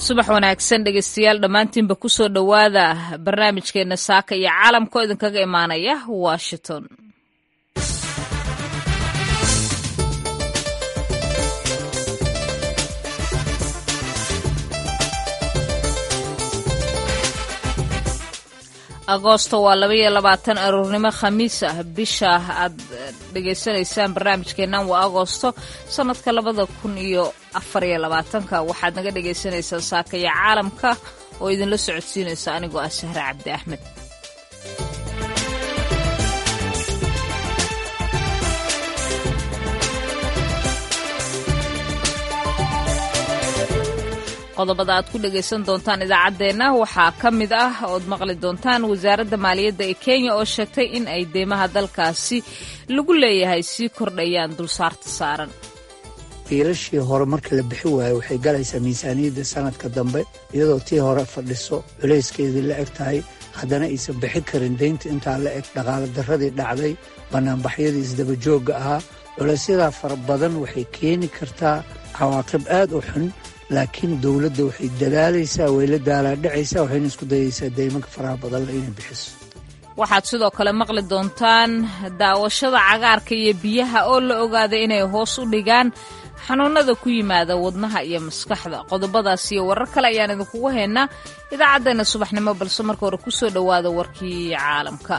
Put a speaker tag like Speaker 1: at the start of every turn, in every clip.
Speaker 1: subax wanaagsan dhegeystayaal dhammaantiinba kusoo dhowaada barnaamijkeena saaka iyo caalamkoo idinkaga imaanaya washington agoosto waa laba iyo labaatan aroornimo khamiis ah bisha aad dhegaysanaysaan barnaamijkeennan waa agoosto sannadka labada kun iyo afariyo labaatanka waxaad naga dhagaysanaysaan saakaya caalamka oo idinla socodsiinaysa anigoo ah sahre cabdi axmed qodobada aad ku dhegaysan doontaan idaacaddeenna waxaa ka mid ah ood maqli doontaan wasaaradda maaliyadda ee kenya oo sheegtay in ay deymaha dalkaasi lagu leeyahay sii kordhayaan dulsaarta saaran
Speaker 2: biilashii hore marka la bixi waayo waxay galaysaa miisaaniyadda sanadka dambe iyadoo tii hore fadhiso culayskeedii la eg tahay haddana aysan bixi karin deynta intaa la eg dhaqaala darradii dhacday bannaanbaxyadii isdabajoogga ahaa culaysyadaa fara badan waxay keeni kartaa cawaaqib aad u xun laakiin dowladda waxay dadaalaysaa way la daalaadhacaysaa waxayna isku dayaysaa deymanka faraha badanle inay bixiso
Speaker 1: waxaad sidoo kale maqli doontaan daawashada cagaarka iyo biyaha oo la ogaaday inay hoos u dhigaan xanuunada ku yimaada wadnaha iyo maskaxda qodobadaas iyo warar kale ayaan idinkugu haynaa idaacaddeenna subaxnimo balse marka hore kusoo dhowaada warkii caalamka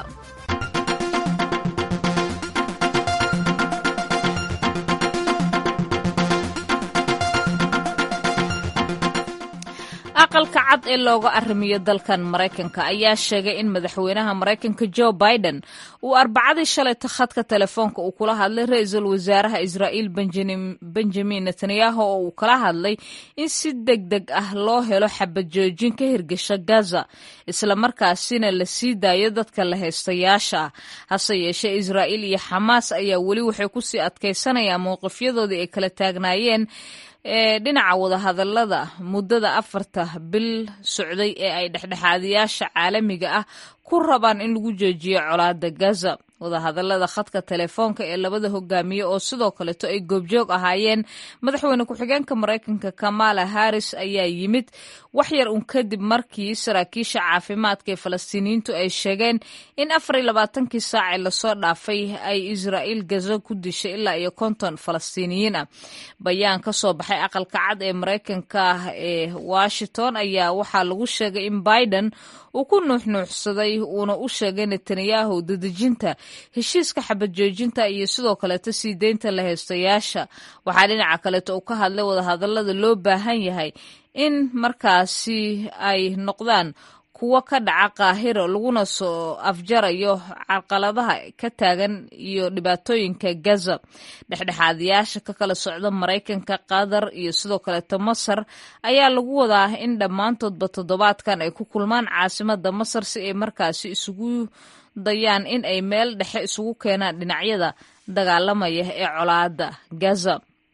Speaker 1: aqalka cad ee looga arrimiyo dalkan maraykanka ayaa sheegay in madaxweynaha maraykanka jo biden uu arbacadii shalayta khadka telefoonka uu kula hadlay ra-iisul wasaaraha israa'iil benjamin netanyahu oo uu kala hadlay in si deg deg ah loo helo xabad joojin ka hirgasha gaza islamarkaasina la sii daayo dadka la haystayaasha ah hase yeeshee israa'iil iyo xamaas ayaa weli waxay kusii adkaysanayaan mowqifyadoodii ay kala taagnaayeen ee dhinaca wadahadallada muddada afarta bil socday ee ay dhexdhexaadiyaasha caalamiga ah ku rabaan in lagu joojiyo colaadda gaza wadahadallada khadka telefoonka ee labada hogaamiye oo sidoo kaleeto ay goobjoog ahaayeen madaxweyne ku-xigeenka maraykanka kamala harris ayaa yimid wax yar un kadib markii saraakiisha caafimaadka ee falastiiniyiintu ay sheegeen in afar iyo labaatankii saacee lasoo dhaafay ay israa'iil gaza ku dishay ilaa iyo konton falastiiniyiin ah bayaan ka soo baxay aqalka cad ee maraykanka ee washington ayaa waxaa lagu sheegay in biden uu ku nuuxnuuxsaday uuna u sheegay netanyahu dadejinta heshiiska xabad joojinta iyo sidoo kaleeto sii deynta la haystayaasha waxaa dhinaca kaleeto uu ka hadlay wadahadallada loo baahan yahay in markaasi ay noqdaan kuwo ka dhaca qaahiro laguna soo afjarayo carqaladaha ka taagan iyo dhibaatooyinka gaza dhexdhexaadayaasha ka kala socda maraykanka qatar iyo sidoo kaleeto masar ayaa lagu wadaa in dhammaantoodba toddobaadkan ay ku kulmaan caasimada masar si ay markaasi isugu dayaan in ay meel dhexe isugu keenaan dhinacyada dagaalamaya ee colaada gaza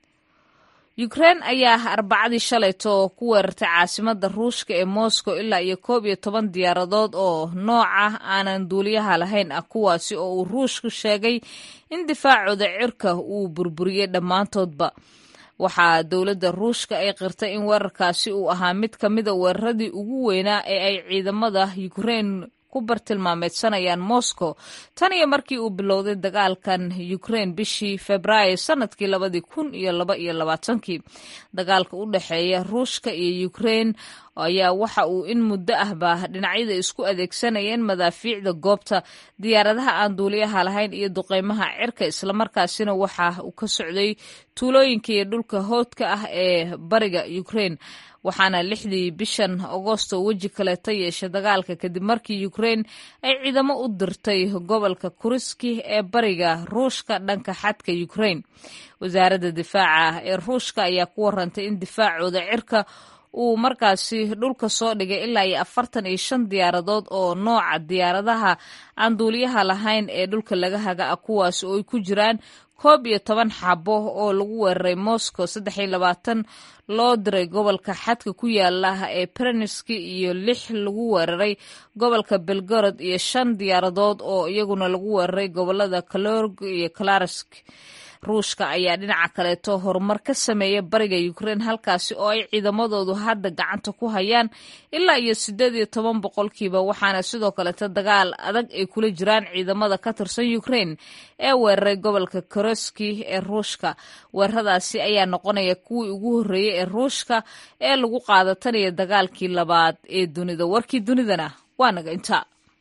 Speaker 1: ukrein ayaa arbacadii shalayto ku weerartay caasimada ruushka ee moscow ilaa iyo koob iyo toban diyaaradood oo nooca aanan duuliyaha lahayn ah kuwaasi oo uu ruushku sheegay in difaacooda cirka uu burburiyey dhammaantoodba waxaa dowladda ruushka ay qirtay in weerarkaasi uu ahaa mid ka mida weeraradii ugu weynaa ee ay ciidamada ukrein ku bartilmaameedsanayaan moscow tan iyo markii uu bilowday dagaalkan ukrain bishii februaayo sanadkii labadii kun iyo laba iyo labaatankii dagaalka u dhexeeya ruushka iyo ukrain ayaa waxa uu in muddo ahba dhinacyada isku adeegsanayeen madaafiicda goobta diyaaradaha aan duuliyaha lahayn iyo duqeymaha cirka islamarkaasina waxa uu ka socday tuulooyinka iyo dhulka hoodka ah ee bariga ukrain waxaana lixdii bishan agoosto weji kaleeta yeeshay dagaalka kadib markii ukrain ay ciidamo u dirtay gobolka kuriski ee bariga ruushka dhanka xadka ukrain wasaaradda difaaca ee ruushka ayaa ku warantay in difaacooda cirka uu markaasi dhulka soo dhigay ilaa iyo afartan iyo shan diyaaradood oo nooca diyaaradaha aan duuliyaha lahayn ee dhulka laga haga ah kuwaasi oo ay ku jiraan koob iyo toban xabo oo lagu weeraray moscow saddex iyo labaatan loo diray gobolka xadka ku yaala ee bereneski iyo lix lagu weeraray gobolka belgorod iyo shan diyaaradood oo iyaguna lagu weeraray gobolada kalorg iyo klarsk ruushka ayaa dhinaca kaleeto horumar ka sameeya bariga ukrein halkaasi oo ay ciidamadoodu hadda gacanta ku hayaan ilaa iyo siddeed iyo toban boqolkiiba waxaana sidoo kaleeto dagaal adag ay kula jiraan ciidamada ka tirsan ukrein ee weeraray gobolka koroski ee ruushka weeraradaasi ayaa noqonaya kuwii ugu horreeyey ee ruushka ee lagu qaadatanaya dagaalkii labaad ee dunida warkii dunidana waa naga inta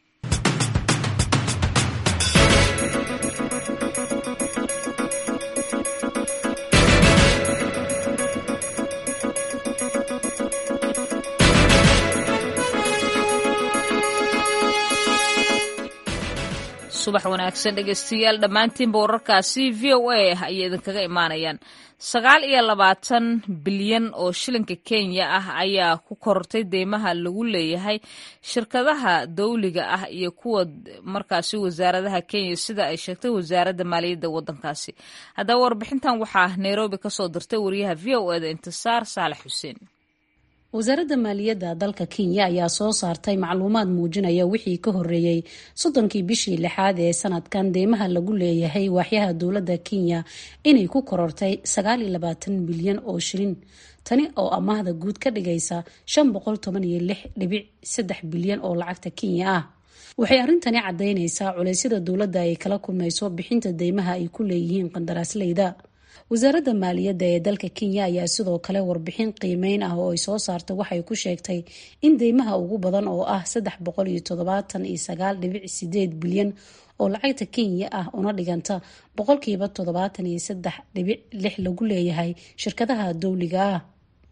Speaker 1: subax wanaagsan dhegeystayaal dhammaantiinba wararkaasi v o a ayay idinkaga imaanayaan sagaal iyo labaatan bilyan oo shilinka kenya ah ayaa ku korortay deymaha lagu leeyahay shirkadaha dawliga ah iyo kuwa markaasi wasaaradaha kenya sida ay sheegtay wasaaradda maaliyadda waddankaasi haddaba warbixintan waxaa nairobi kasoo dirtay wariyaha v o eda intisaar saalax xuseen
Speaker 3: wasaaradda maaliyadda dalka kenya ayaa soo saartay macluumaad muujinaya wixii ka horeeyey soddonkii bishii lixaad ee sanadkan deymaha lagu leeyahay waaxyaha dowladda kenya inay ku korortay sagaal iyo labaatan bilyan oo shilin tani oo amaahda guud ka dhigaysa shan boqol toban iyo lix dhibic saddex bilyan oo lacagta kenya ah waxay arrintani caddaynaysaa culeysyada dowladda ay kala kulmayso bixinta deymaha ay ku leeyihiin qandaraasleyda wasaaradda maaliyadda ee dalka kenya ayaa sidoo kale warbixin qiimeyn ah oo ay soo saartay waxay ku sheegtay in deymaha ugu badan oo ah saddex boqol iyo toddobaatan iyo sagaal dhibic sideed bilyan oo lacagta kenya ah una dhiganta boqolkiiba toddobaatan iyo saddex dhibic lix lagu leeyahay shirkadaha dowliga ah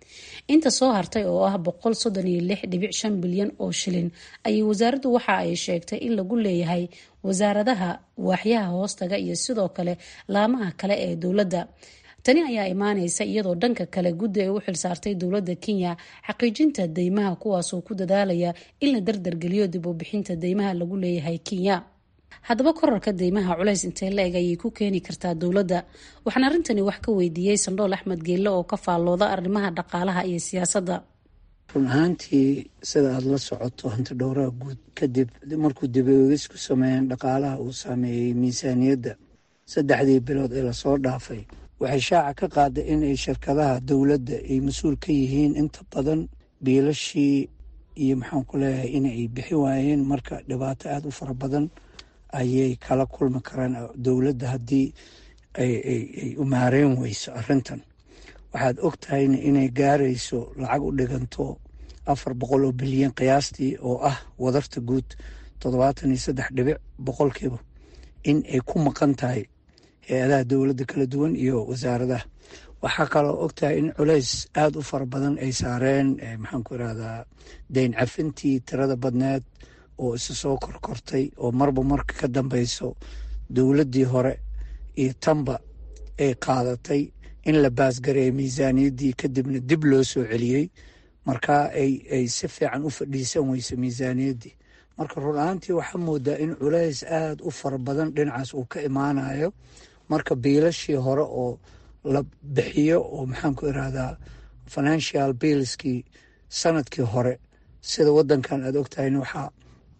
Speaker 3: inta soo hartay oo ah boqol soddon iyo lix dhibic shan bilyan oo shilin ayay wasaaraddu waxa ay sheegtay in lagu leeyahay wasaaradaha waaxyaha hoostaga iyo sidoo kale laamaha kale ee dowladda tani ayaa imaaneysa iyadoo dhanka kale guddi ay u xilsaartay dowladda kenya xaqiijinta deymaha kuwaasoo ku dadaalaya in la dardargeliyo dib u bixinta deymaha lagu leeyahay kenya haddaba korarka deymaha culays intee la eg ayay ku keeni kartaa dowladda waxaan arrintani wax ka weydiiyey sandhool axmed geelle oo ka faallooda arrimaha dhaqaalaha iyo siyaasadda
Speaker 2: run ahaantii sida aada la socoto hanti dhowraha guud kadib markuu dibogis ku sameeyeen dhaqaalaha uu saameeyey miisaaniyadda saddexdii bilood ee lasoo dhaafay waxay shaaca ka qaaday inay shirkadaha dowladda ay mas-uul ka yihiin inta badan biilashii iyo maxaan ku leeyahay inay bixi waayeen marka dhibaato aada u fara badan ayay kala kulmi karaan dowladda haddii ay u maareen weyso arrintan waxaad og tahayna inay gaarayso lacag u dhiganto afar boqol oo bilyan qiyaastii oo ah wadarta guud toddobaatan iyo saddex dhibic boqolkiiba in ay ku maqan tahay hay-adaha dowladda kala duwan iyo wasaaradaha waxaa kaloo og tahay in culays aada u fara badan ay saareen maxaan ku irahdaa dayn cafintii tirada badneed oo isa soo korkortay oo marba marka ka dambeyso dowladdii hore iyo tanba ay qaadatay in la baasgareeyo miisaaniyaddii kadibna dib loo soo celiyey markaa ay si fiican u fadhiisan weyso miisaaniyaddii marka run ahaantii waxaa moodaa in culays aada u fara badan dhinacaas uu ka imaanayo marka biilashii hore oo la bixiyo oo maxaan ku irahdaa financial billskii sanadkii hore sida wadankan aada ogtahayna waxaa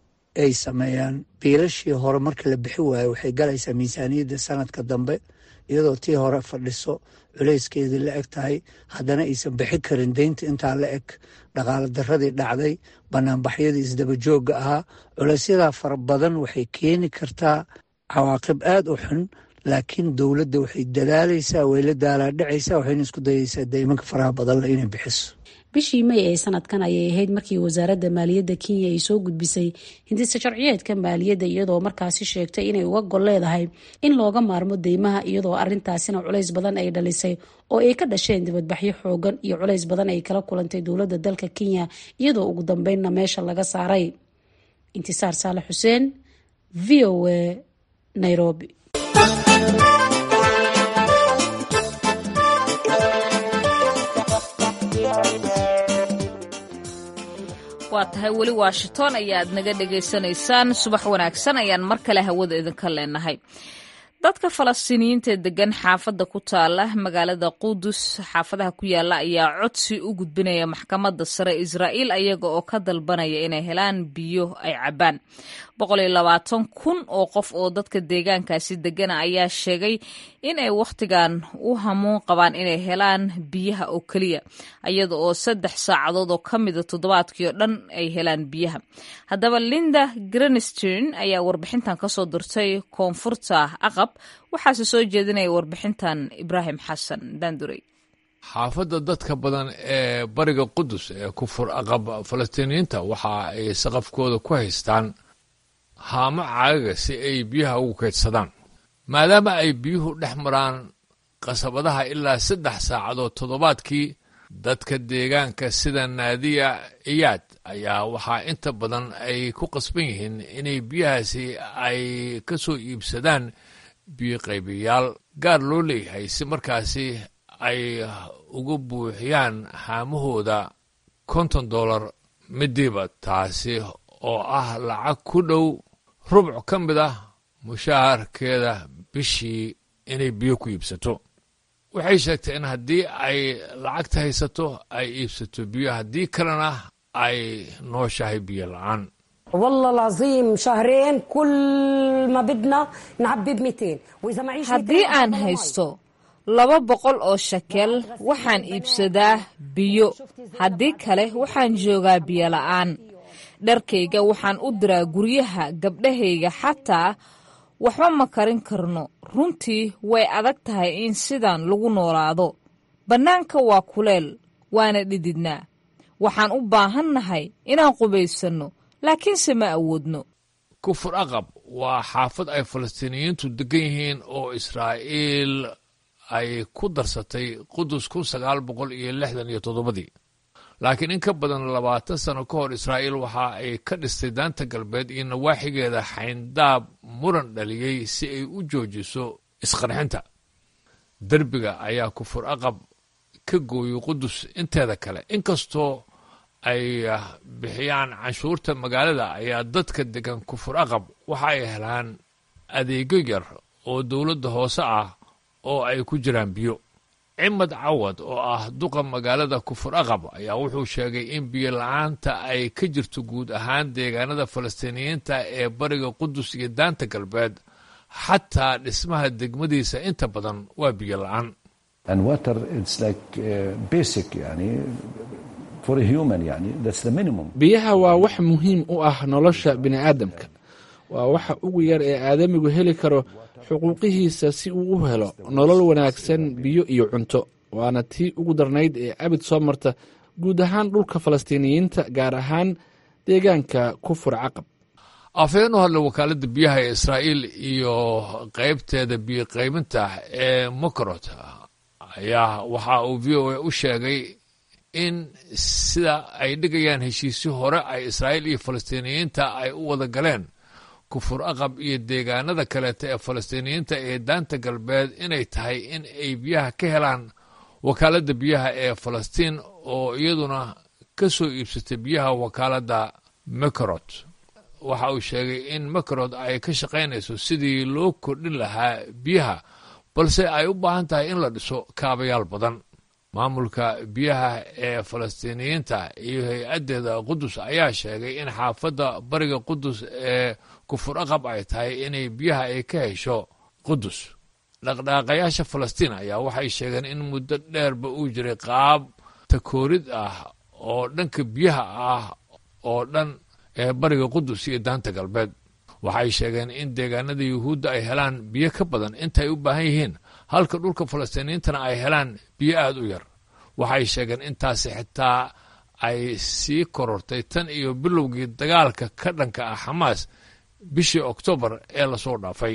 Speaker 2: ay sameeyaan biilashii hore marka la bixi waayo waxay galaysaa miisaaniyadda sanadka dambe iyadoo tii hore fadhiso culeyskeedii la eg tahay haddana aysan bixi karin deynta intaa la eg dhaqaalo daradii dhacday banaanbaxyadii isdaba joogga ahaa culeysyadaa fara badan waxay keeni kartaa cawaaqib aada u xun laakiin dowladda waxay dadaalaysaa way la daalaadhacaysaa waxayna isku dayaysaa deymanka faraha badanle inay bixiso
Speaker 3: bishii may ee sanadkan ayay ahayd markii wasaaradda maaliyadda kenya ay soo gudbisay hindisa sharciyeedka maaliyadda iyadoo markaasi sheegtay inay uga gol leedahay in looga maarmo deymaha iyadoo arintaasina culays badan ay dhalisay oo ay ka dhasheen dibadbaxyo xoogan iyo culays badan ay kala kulantay dowladda dalka kenya iyadoo ugu dambeynna meesha laga saaray intisaar saale xuseen v o a nairobi
Speaker 1: waa tahay weli washington ayaad naga dhagaysanaysaan subax wanaagsan ayaan mar kale hawada idinka leenahay dadka falastiiniyiinta ee degan xaafadda ku taala magaalada qudus xaafadaha ku yaala ayaa codsi u gudbinaya maxkamadda sare israa'iil ayaga oo ka dalbanaya inay helaan biyo ay cabbaan boqol iyo labaatan kun oo qof oo dadka deegaankaasi degana ayaa sheegay in ay wakhtigan u hamuun qabaan inay helaan biyaha oo keliya iyada oo saddex saacadood oo ka mida toddobaadkii oo dhan ay helaan biyaha haddaba linda grenstein ayaa warbixintan kasoo dirtay koonfurta aqab waxaase soo jeedinaya warbixintan ibraahim xasan daandurey
Speaker 4: xaafadda dadka badan ee bariga qudus ee kufur aqab falastiiniyiinta waxa ay saqafkooda ku haystaan haamo caagaga si ay biyaha ugu kaydsadaan maadaama ay biyuhu dhex maraan qasabadaha ilaa saddex saacadood toddobaadkii dadka deegaanka sida naadiya iyaad ayaa waxaa inta badan ay ku qasban yihiin inay biyahaasi ay ka soo iibsadaan biyo qaybiyaal gaar loo leeyahay si markaasi ay uga buuxiyaan haamahooda konton dollar midiiba taasi oo ah lacag ku dhow rubc ka mid ah mushaharkeeda bishii inay biyo ku iibsato waxay sheegtay in haddii ay lacagta haysato ay iibsato biyo haddii kalena ay nooshahay biyo la-aan
Speaker 5: والله العظيم شهرين كل ما بدنا نعبي ب 200 واذا معيش
Speaker 1: haddii aan haysto laba boqol oo shakel waxaan iibsadaa biyo haddii kale waxaan joogaa biyo la'aan dharkayga waxaan u diraa guryaha gabdhahayga xataa waxba ma karin karno runtii way adag tahay in sidan lagu noolaado bannaanka waa kuleel waana dhididnaa waxaan u baahannahay inaan qubaysanno laakiinse ma awoodno
Speaker 4: kufur aqab waa xaafad ay falastiiniyiintu degan yihiin oo israa'iil ay ku darsatay qudus kun sagaal boqol iyo lixdan iyo toddobadii laakiin in ka badan labaatan sano ka hor israa'iil waxa ay ka dhistay daanta galbeed iyo nawaaxigeeda xayndaab muran dhaliyey si ay u joojiso isqarxinta derbiga ayaa kufur aqab ka gooyey qudus inteeda kale inkastoo ay bixiyaan canshuurta magaalada ayaa dadka degan kufur aqab waxa ay helaan adeegyo yar oo dowladda hoose ah oo ay ku jiraan biyo cimad cawad oo ah duqa magaalada kufur aqab ayaa wuxuu sheegay in biyo la-aanta ay ka jirto guud ahaan deegaanada falastiiniyiinta ee bariga qudus iyo daanta galbeed xataa dhismaha degmadiisa inta badan waa biyo la-aan
Speaker 6: biyaha waa wax muhiim u ah nolosha bini'aadamka waa waxa ugu yar ee aadamigu heli karo xuquuqihiisa si uu u helo nolol wanaagsan biyo iyo cunto waana tii ugu darnayd ee abid soo marta guud ahaan dhulka falastiiniyiinta gaar ahaan deegaanka kufur caqab
Speaker 4: afhayeen u hadlay wakaaladda biyaha ee israa'iil iyo qaybteeda biyo qaybinta ee mokorot ayaa waxa uu v o a u sheegay in sida ay dhigayaan heshiisyo hore ay israa'iil iyo falastiiniyiinta ay u wada galeen kufur aqab iyo deegaanada kaleeta ee falastiiniyiinta ee daanta galbeed inay tahay in ay biyaha ka helaan wakaaladda biyaha ee falastiin oo iyaduna ka soo iibsatay biyaha wakaaladda mekorot waxa uu sheegay in mekorot ay ka shaqaynayso sidii loo kordhin lahaa biyaha balse ay u baahan tahay in la dhiso kaabayaal badan maamulka biyaha ee falastiiniyiinta iyo hay-addeeda qudus ayaa sheegay in xaafadda bariga qudus ee kufur aqab ay tahay inay biyaha ay ka hesho qudus dhaqdhaaqayaasha falastiin ayaa waxay sheegeen in muddo dheerba uu jiray qaab takoorid ah oo dhanka biyaha ah oo dhan ee bariga qudus iyo daanta galbeed waxay sheegeen in deegaanada yuhuudda ay helaan biyo ka badan intaay u baahan yihiin halka dhulka falastiiniyiintana ay helaan biyo aada u yar waxay sheegeen intaasi xitaa ay sii korortay tan iyo bilowgii dagaalka ka dhanka ah xamaas bishii oktoobar ee lasoo dhaafay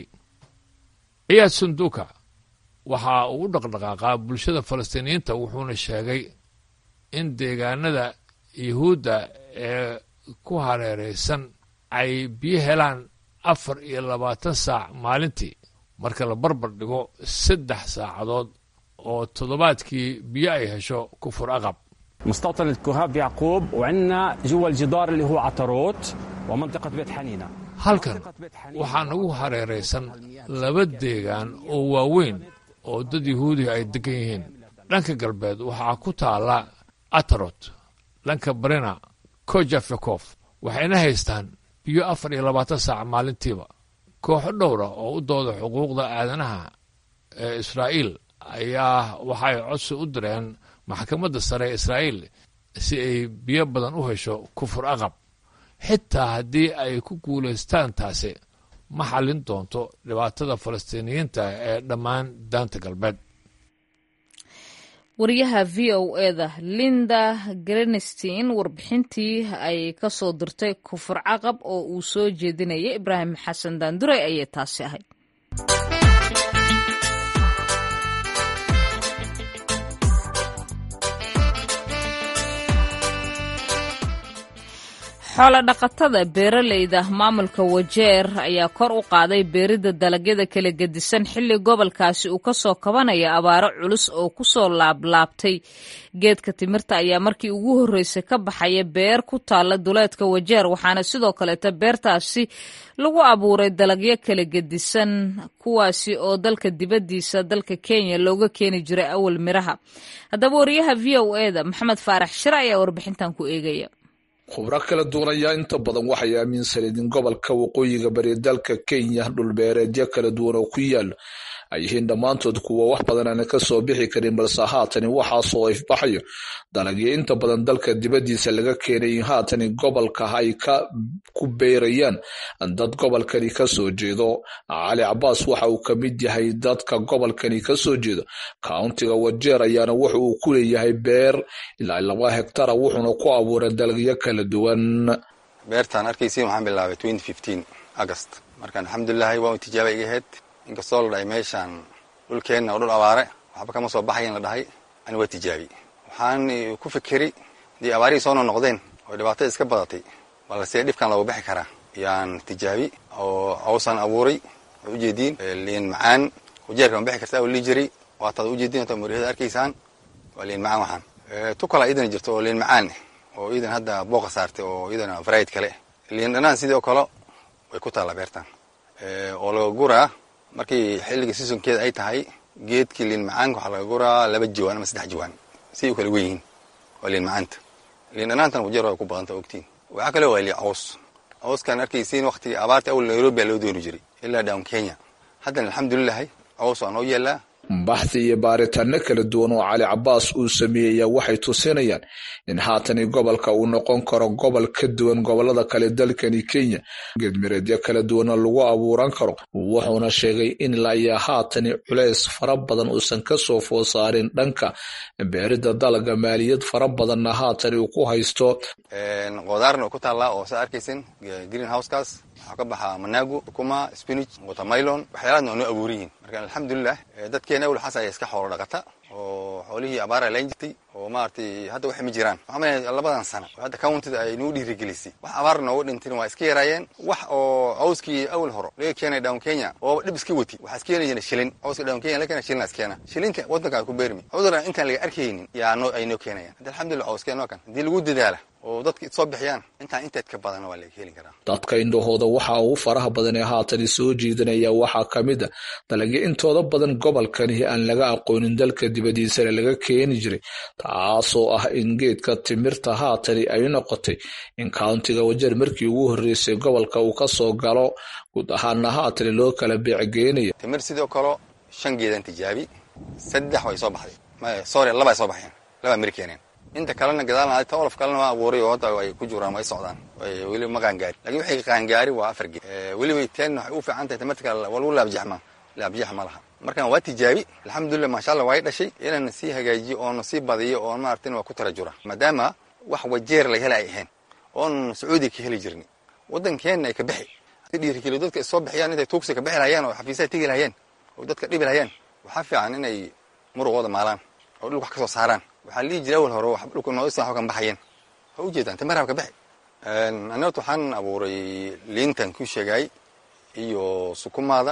Speaker 4: ciyaad sunduuka waxa uu u dhaqdhaqaaqaa bulshada falastiiniyiinta wuxuuna sheegay in deegaanada yuhuudda ee ku hareeraysan ay biyo helaan afar iyo labaatan saac maalintii marka la barbar dhigo saddex saacadood oo toddobaadkii biyo ay hesho kufur aqab
Speaker 7: مستوطنة كهاب يعقوب وعندنا جوا الجدار اللي هو عطروت ومنطقة بيت حنينة
Speaker 4: halkan waxaa nagu hareeraysan laba deegaan oo waaweyn oo dad yahuudiga ay degan yihiin dhanka galbeed waxaa ku taalla atarot dhanka barina kojafekof waxayna haystaan biyo afar iyo labaatan saac maalintiiba kooxo dhowra oo u dooda xuquuqda aadanaha ee israa'iil ayaa waxay codsi u direen maxkamadda sare ee israa'iil si ay biyo badan u hesho kufur aqab xitaa haddii ay ku guulaystaan taasi ma xallin doonto dhibaatada falastiiniyiinta ee dhammaan daanta galbeed
Speaker 1: wariyaha v o eda linda grenstein warbixintii ay ka soo dirtay kufur caqab oo uu soo jeedinayay ibraahim xasan daandurey ayay taasi ahayd xoolo dhaqatada beeraleyda maamulka wajeer ayaa kor u qaaday beeridda dalagyada kala gedisan xilli gobolkaasi uu kasoo kabanaya abaaro culus oo kusoo laablaabtay geedka timirta ayaa markii ugu horreysay ka baxaya beer ku taalla duleedka wajeer waxaana sidoo kaleeta beertaasi lagu abuuray dalagyo kala gedisan kuwaasi oo dalka dibaddiisa dalka kenya looga keeni jiray awal miraha haddaba wariyaha v o eda maxamed faarax shire ayaa warbixintan ku eegaya
Speaker 7: khubro kala duwan ayaa inta badan waxay aaminsaneed in gobolka waqooyiga bari dalka kenya dhulbeereedyo kala duwan oo ku yaalo ay yihiin dhammaantood kuwa wax badan aana ka soo bixi karin balse haatani waxaasoo ifbaxayo dalagyo inta badan dalka dibaddiisa laga keenay in haatani gobolka ay ka ku beerayaan dad gobolkani ka soo jeedo cali cabaas waxa uu ka mid yahay dadka gobolkani ka soo jeedo countiga wajeer ayaana wuxa uu ku leeyahay beer ilaa laba hektara wuxuuna ku abuuray dalagyo kala duwan
Speaker 8: beertaan arkaysiin waxaan bilaabay agast markaan alxamdulilahi waa tijaaba iga ahayd inkastoo la dhahay meeshaan dhulkeenna oo dhul abaare waxba kama soo baxayan la dhahay ani waa tijaabi waxaan ku fikeri haddii abaarihii soo noqnoqdeen oo dhibaatada iska badatay balse dhibkan looga bixi karaa yaan tijaabi oo cawsaan abuuray oo ujeediin liin macaan wajeerka ma bixi karta oo lii jiray waataad ujeediin ota muriyada arkaysaan waa liin macaan waxaan tu kalaa iidana jirto oo liin macaan oo iidan hadda booqa saartay oo iidana varied kale liin dhanaan sidoo kale way ku taallaa beertan oo laga guraa markii xilliga seasonkeeda ay tahay geedkii liin macaanka waxaa laga guraa laba jawaan ama saddex jawaan si u kala wen yihiin waa liin macaanta liin dhanaantan wajeer waa ku badanta ogtiin waxaa kale waa lii caws cawskaan arkaysiin waktigii abaarta awal nairobi baa loo dooni jiray ilaa down kenya haddana alxamdulilahi caws waa noo yeelaa
Speaker 7: baxthi iyo baaritaano kala duwan oo cali cabaas uu sameeyayaa waxay tusinayaan in haatani gobolka uu noqon karo gobol ka duwan gobolada kale dalkani kenya geedmireedyo kala duwanna lagu abuuran karo wuxuuna sheegay in ilaa haatani culeys fara badan uusan kasoo food saarin dhanka beerida dalaga maaliyad fara badanna haatani uu ku haysto
Speaker 8: qodaarna ku taallaa oo saa arkaysin green housekaas waxaa ka baxaa manago ukuma spinach watermilon waxyaalaadna waa noo abuuran yihiin marka alxamdulilah dadkeena awel xas ayaa iska xoolo dhaqata oo xoolihii abaara layn jirtay oo maaragtay hadda waxay ma jiraan waxaa malaya labadan sano oo hadda countyda ay nagu dhiirigelisay wax abaar nooga dhintin waa iska yaraayeen wax oo cawskii awel horo laga keenay down kenya oo dhib iska wati waxaa iskeenay jira shilin cawska down kenya laga keena shilin iskeena shilinka waddanka ku beermi cudurna intaan laga arkaynin yaa noo ay noo keenayaan hadda alxamdulillah cawskeen waa kan haddii lagu dadaala oo dadka soo bixiyaan intaan inteed ka badan waa laga heli karaa
Speaker 7: dadka indhahooda waxa ugu faraha badan ee haatani soo jiidanaya waxaa ka mid a dalagyo intooda badan gobolkani aan laga aqoonin dalka dibadiisana laga keeni jiray taasoo ah in geedka timirta haatani ay noqotay in countiga wajeer markii ugu horreysay gobolka uu ka soo galo guud ahaana haatani loo kala beecgeynaya
Speaker 8: timir sidoo kale shan geedan tijaabi saddex way soo baxday sorry laba ay soo baxeen laba miri keeneen inta kalena gadaalna tolof kalena waa abuuray oo hadda ay ku jiraan way socdaan weli ma qaangaari lakin waxay qaangaari waa afar geed weliba teen waxay u fiican tahay timirta kale waa lagu laabjaxma laabjax ma laha markaan waa tijaabi alxamdulilah maasha allah waa dhashay inaan sii hagaajiyo oona sii badiyo oon maartin waa ku tara jura maadaama wax wajeer laga hela ay ahayn oon sacuudiga ka heli jirni waddankeenna ay ka bixi dhiirigeliyo dadka is soo bixiyaan intay tuugsi ka bixi lahayeen oo xafiisaha tegi lahayeen oo dadka dhibi lahayeen waxaa fiican inay muruqooda maalaan oo dhulka wax ka soo saaraan waxaa lii jira awal hore dhulka noodisa waxba kan baxayeen waa ujeedaan timirhab ka bixi anigota waxaan abuuray liintan ku sheegay iyo sukumaada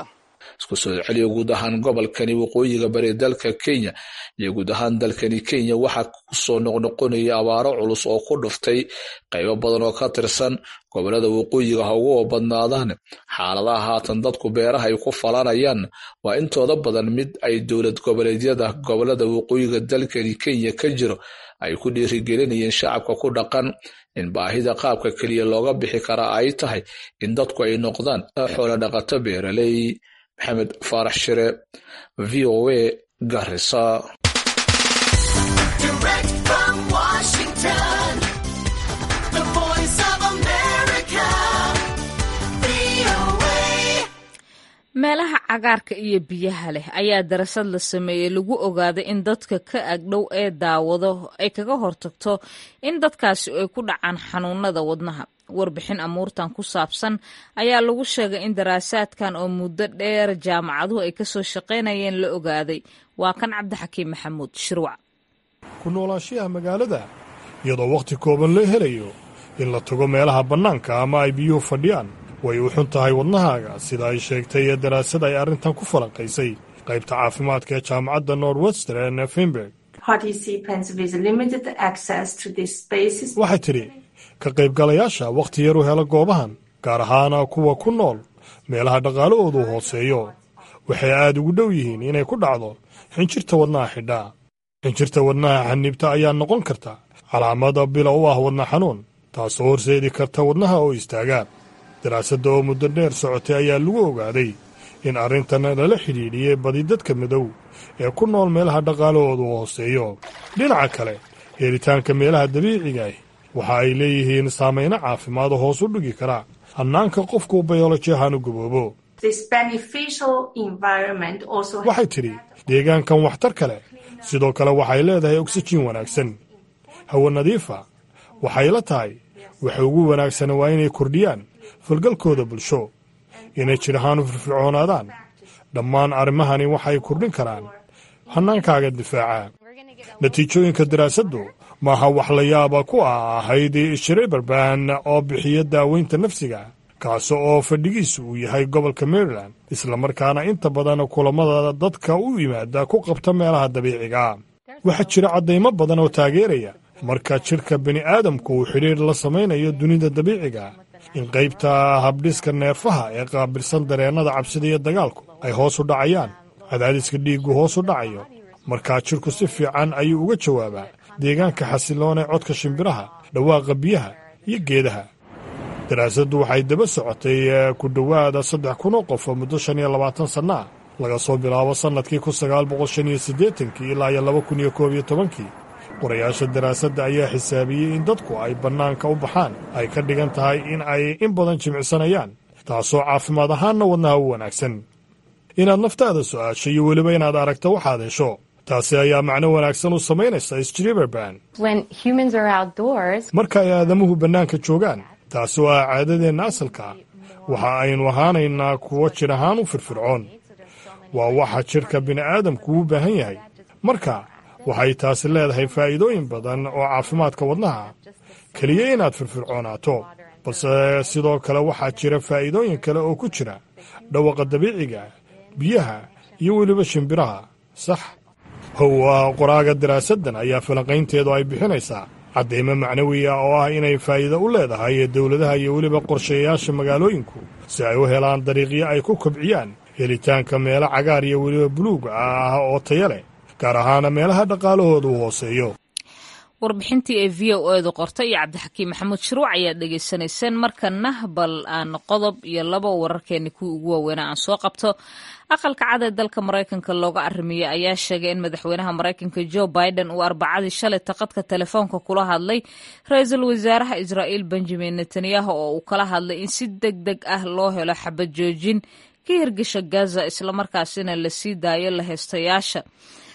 Speaker 7: isku soo celiya guud ahaan gobolkani waqooyiga bari dalka kenya iyo guud ahaan dalkani kenya waxaa kusoo noqnoqonaya abaaro culus oo ku dhuftay qaybo badan oo ka tirsan gobolada waqooyiga ha ugu badnaadaan xaaladaha haatan dadku beeraha ay ku falanayaan waa intooda badan mid ay dowlad goboleedyada gobolada waqooyiga dalkani kenya ka jiro ay ku dhiirigelinayeen shacabka ku dhaqan in baahida qaabka keliya looga bixi karaa ay tahay in dadku ay noqdaan xoolo dhaqato beeraley maxamed faarax shire v o a garisa
Speaker 1: meelaha cagaarka iyo biyaha leh ayaa darasad la sameeyey lagu ogaaday in dadka ka agdhow ee daawado ay kaga hortagto in dadkaasi ay ku dhacaan xanuunada wadnaha warbixin amuurtan ku saabsan ayaa lagu sheegay in daraasaadkan oo muddo dheer jaamacaduhu ay kasoo shaqaynayeen la ogaaday waa kan cabdixakiim maxamuud shirwac
Speaker 9: ku noolaashayaha magaalada iyadoo wakhti kooban la helayo in la tago meelaha bannaanka ama ay biyuhu fadhiyaan way u xun tahay wadnahaaga sida ay sheegtay ee daraasad ay arrintan ku falanqaysay qaybta caafimaadka ee jaamacadda norwestern finberg waxay tidhi ka qaybgalayaasha wakhti yar u hela goobahan gaar ahaana kuwa ku nool meelaha dhaqaalahoodu hooseeyo waxay aad ugu dhow yihiin inay ku dhacdo xinjirta wadnaha xidhaa xinjirta wadnaha xaniibta ayaa noqon karta calaamada bila u ah wadna xanuun taasoo horseedi karta wadnaha oo istaagaa daraasadda oo muddo dheer socotay ayaa lagu ogaaday in arrintan lala xidhiidhiyey badi dadka madow ee ku nool meelaha dhaqaalahoodu hooseeyo dhinaca kale helitaanka meelaha dabiiciga ah waxa ay leeyihiin saamayno caafimaado hoos u dhigi kara hannaanka qofku bayoloji ahaan u gaboobo waxay tidhi deegaankan waxtar kale sidoo kale waxay leedahay oksijiin wanaagsan hawo nadiifa waxay la tahay waxa ugu wanaagsana waa inay kordhiyaan falgalkooda bulsho inay jir ahaan u firfircoonaadaan dhammaan arrimahani waxay kordhin karaan hannaankaaga difaaca natiijooyinka daraasaddu maaha wax la yaaba ku ah ahayd shreberban oo bixiya daaweynta nafsiga kaasi oo fadhigiisu uu yahay gobolka maryland islamarkaana inta badan kulammada dadka u yimaada ku qabta meelaha dabiiciga waxaa jira caddaymo badan oo taageeraya marka jidhka bini'aadamku uu xidhiir la samaynayo dunida dabiiciga in qaybta habdhiska neerfaha ee qaabilsan dareennada cabsida iyo dagaalku ay hoos u dhacayaan cadaadiska dhiiggu hoos u dhacayo markaa jidhku si fiican ayuu uga jawaabaa deegaanka xasiloon ee codka shimbiraha dhawaaqa biyaha iyo geedaha daraasaddu waxay daba socotay ku dhowaada saddex kun oo qof oo muddo shan iyo labaatan sanno ah laga soo bilaabo sannadkii kun sagaal boqol shan iyo siddeetankii ilaa iyo laba kun iyo koob iyo tobankii qorayaasha daraasadda ayaa xisaabiyey in dadku ay bannaanka u baxaan ay ka dhigan tahay in ay in badan jimicsanayaan taasoo caafimaad ahaanna wadnaha u wanaagsan inaad naftaada su'aasho iyo weliba inaad aragto waxaad hesho taasi ayaa macno wanaagsan u samaynaysa sriberban marka ay aadamuhu bannaanka joogaan taasi oo ah caadadeenna asalka waxa aynu ahaanaynaa kuwo jir ahaan u firfircoon waa waxa jidhka bini'aadamku u baahan yahay marka waxay taasi leedahay faa'iidooyin badan oo caafimaadka wadnaha keliya inaad firfircoonaato balse sidoo kale waxaa jira faa'iidooyin kale oo ku jira dhawaqa dabiiciga biyaha iyo weliba shimbiraha sax how ah qoraaga daraasaddan ayaa falanqaynteedu ay bixinaysaa caddaymo macnawi ah oo ah inay faa'iido u leedahay dowladaha iyo weliba qorshayaasha magaalooyinku si ay u helaan dariiqyo ay ku kobciyaan helitaanka meelo cagaar iyo weliba buluug ah oo taya leh gaar ahaana meelaha dhaqaalahoodu hooseeyo
Speaker 1: warbixintii ee v o edu qortay iyo cabdixakiim maxamuud shiruuc ayaad dhegaysanayseen markana bal aan qodob iyo laba wararkeeni kuwii ugu waaweynaa aan soo qabto aqalka cad ee dalka maraykanka looga arrimiyey ayaa sheegay in madaxweynaha maraykanka jo biden uu arbacadii shalay taqadka telefoonka kula hadlay ra-iisul wasaaraha israa'iil benjamin netanyahu oo uu kala hadlay in si deg deg ah loo helo xabad joojin ka hirgasha gaza islamarkaasina la sii daayo la heystayaasha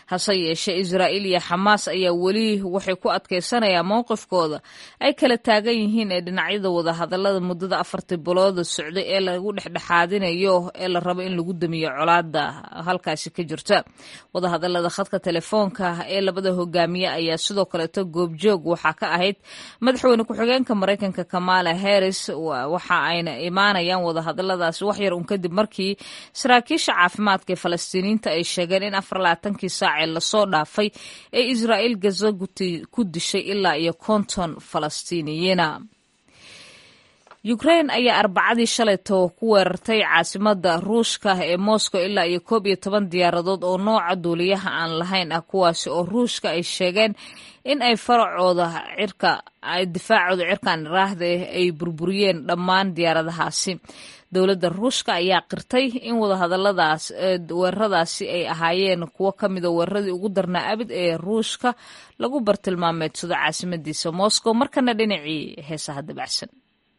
Speaker 1: hase yeeshee israa'iil iyo xamaas ayaa weli waxay ku adkaysanayaan mowqifkooda ay kala taagan yihiin ee dhinacyada wadahadalada muddada afartii bilooda socday ee lagu dhexdhexaadinayo ee la rabo in lagu damiyo colaada halkaasi ka jirta wadahadalada khadka telefoonka ee labada hogaamiye ayaa sidoo kaleeto goobjoog waxaa ka ahayd madaxweyne ku-xigeenka maraykanka kamala harris waxa ayna imaanayaan wadahadaladaasi waxyar un kadib markii saraakiisha caafimaadka ee falastiiniyiinta ay sheegeen in afar labaatankii saacee lasoo dhaafay ee israa'iil gaza ku dishay ilaa iyo konton falastiiniyiina ukrain ayaa arbacadii shalayto ku weerartay caasimada ruushka ee moscow ilaa iyo koob iyo toban diyaaradood oo nooca duuliyaha aan lahayn ah kuwaasi oo ruushka ay sheegeen in ay faracooda cirka difaacooda cirkan iraahda ay burburiyeen dhammaan diyaaradahaasi dowladda ruushka ayaa qirtay in wadahadaladaas weeraradaasi ay ahaayeen kuwo ka mida weeraradii ugu darnaa abid ee ruushka lagu bartilmaameedsado caasimadiisa moscow markana dhinacii heesaha dabacsan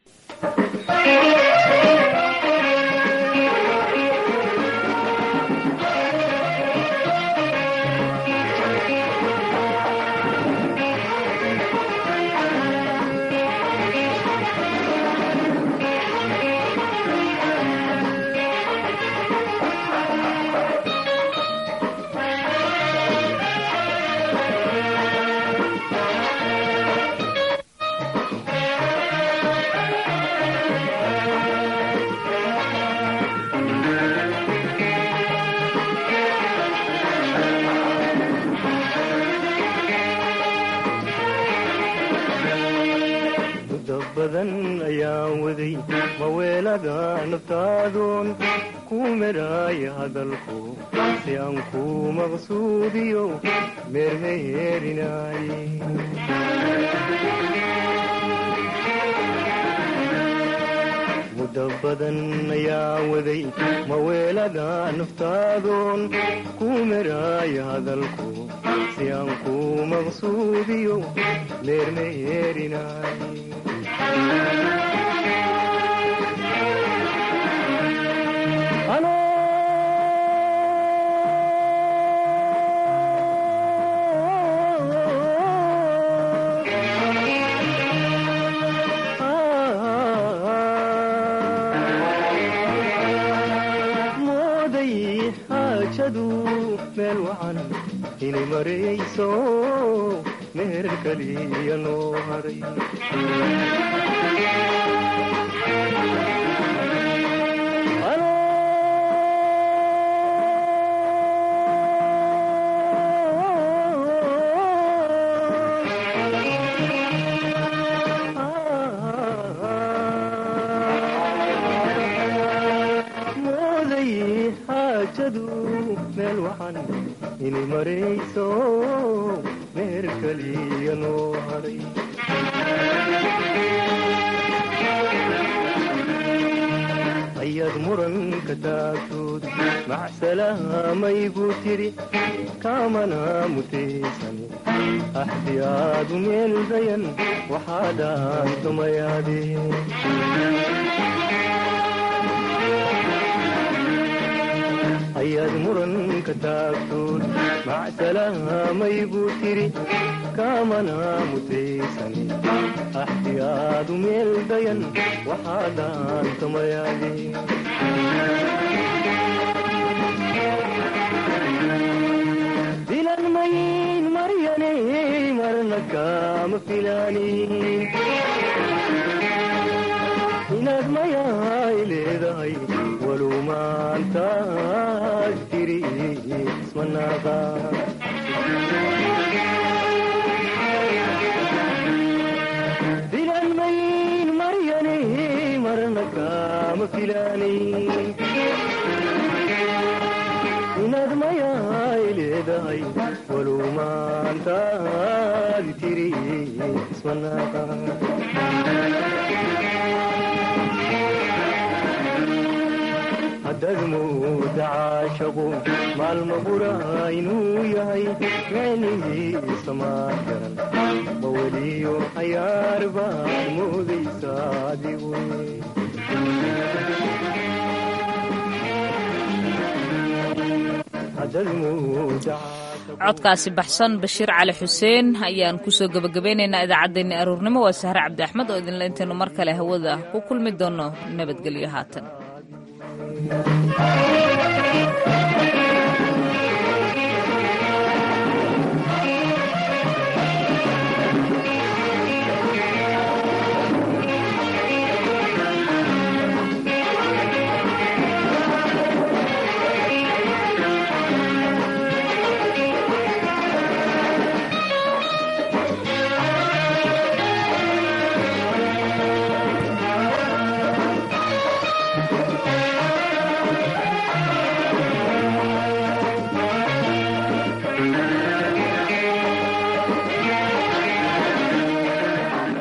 Speaker 10: badan ayaan waday maweelada naftaadoon ku meraaya hadalku si aan ku maqsuudiyo meermeyeerinaaye muddo badan ayaan waday maweelada naftaadoon ku meraaya hadalku si aan ku maqsuudiyo meermeyeerinaaye mooday xaajadu meel wacan inay marayso meher kaliya noo haray mooday xaajadu meel wacan inay marayso meher kaliya noo haray ayaad muranka taagtood macsalahamaygu tiri kaamana mutaysan axdiyaadu meel dayan waxaadaan tumayaadeen ayaad muranka taagtood macsalahamaygu tiri kaamana mutaysan axdiyaadu meel dayan waxaadaan tumayaadeen dilan mayin maryane marna kaama filaanin inaad mayahay leedahay walu maantaad tiri ismanaaqa dilan mayin maryane marna kaama filaanin inaad mayahay leedahay walu maantaad tiri ismanaaqa haddaad mooda caashaqu maalma qura inuu yahay micnihiisa maa garan ma weliyo cayaar baad moodaysa adigu
Speaker 1: codkaasi baxsan bashiir cali xuseen ayaan kusoo gebagabeynaynaa idaacaddeenni aruurnimo waa sahre cabdi axmed oo idinle intaynu mar kale hawada ku kulmi doonno nabadgelyo haatan